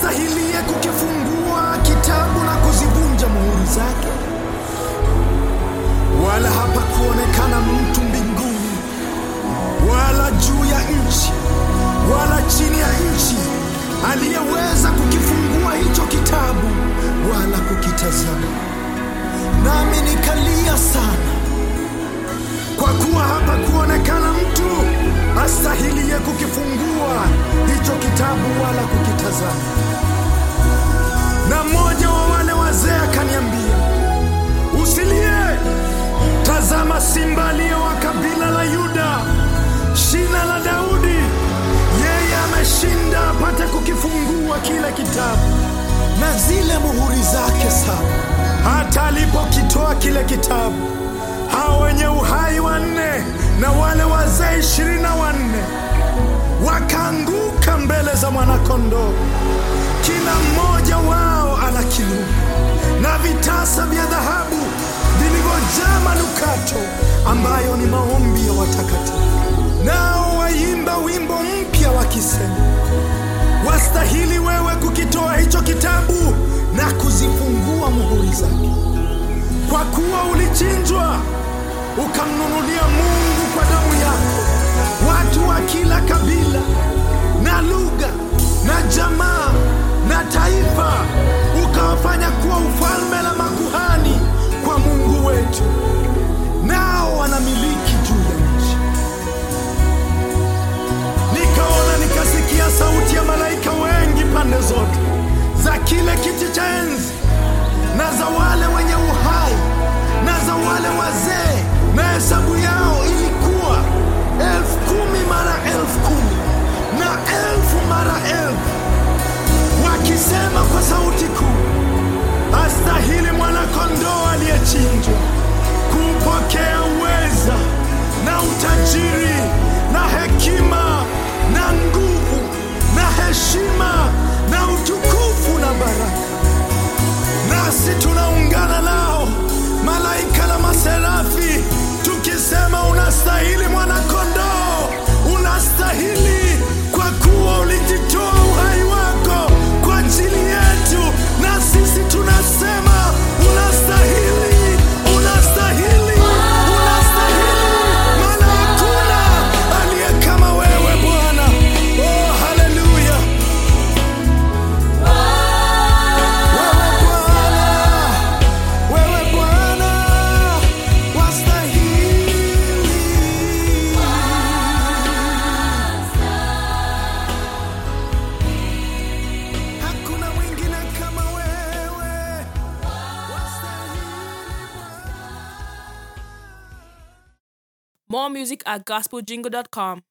astahilie kukifungua kitabu na kuzivunja muhuri zake? Wala hapakuonekana mtu mbinguni wala juu ya nchi wala chini ya nchi aliyeweza kukifungua hicho kitabu wala kukitazama. Nami nikalia sana, kwa kuwa hapakuonekana mtu astahilie kukifungua hicho kitabu wala kukitazama. Na mmoja wa wale wazee akaniambia, usilie, tazama, simba aliye wa kabila la Yuda, shina la Daudi, yeye ameshinda apate kukifungua kile kitabu na zile muhuri zake saba. Hata alipokitoa kile kitabu, hao wenye uhai wanne na wale wazee ishirini na wanne wakaanguka mbele za mwanakondoo, kila mmoja wao ana kinubi na vitasa vya dhahabu vilivyojaa manukato, ambayo ni maombi ya watakatifu. Nao waimba wimbo mpya wakisema, wastahili wewe kukitoa hicho kitabu na kuzifungua muhuri zake, kwa kuwa ulichinjwa ukamnunulia Mungu kwa damu yako watu wa kila kabila na lugha na jamaa na taifa, ukawafanya kuwa ufalme na makuhani kwa Mungu wetu, nao wanamiliki juu ya nchi. Nikaona nikasikia sauti ya malaika wengi pande zote za kile kiti cha enzi na za wale wenye uhai na za wale wazee, na hesabu yao ilikuwa elfu kumi mara elfu kumi na elfu mara elfu, wakisema kwa sauti kuu, astahili mwana-kondoo aliyechinjwa kupokea uweza na utajiri na hekima na nguvu na heshima na utukufu na baraka. Nasi tunaungana nao malaika na maserafi tukisema, unastahili mwana-kondoo, unastahili kwa kuwa ulijitoa uhai wako kwa ajili yetu, na sisi tunasema unastahili, unastahili, unastahili, maana hakuna aliye kama wewe Bwana. Oh, haleluya! Wewe Bwana, wewe Bwana wastahili. Hakuna mwingine kama wewe wastahili. More music at gospeljingle.com.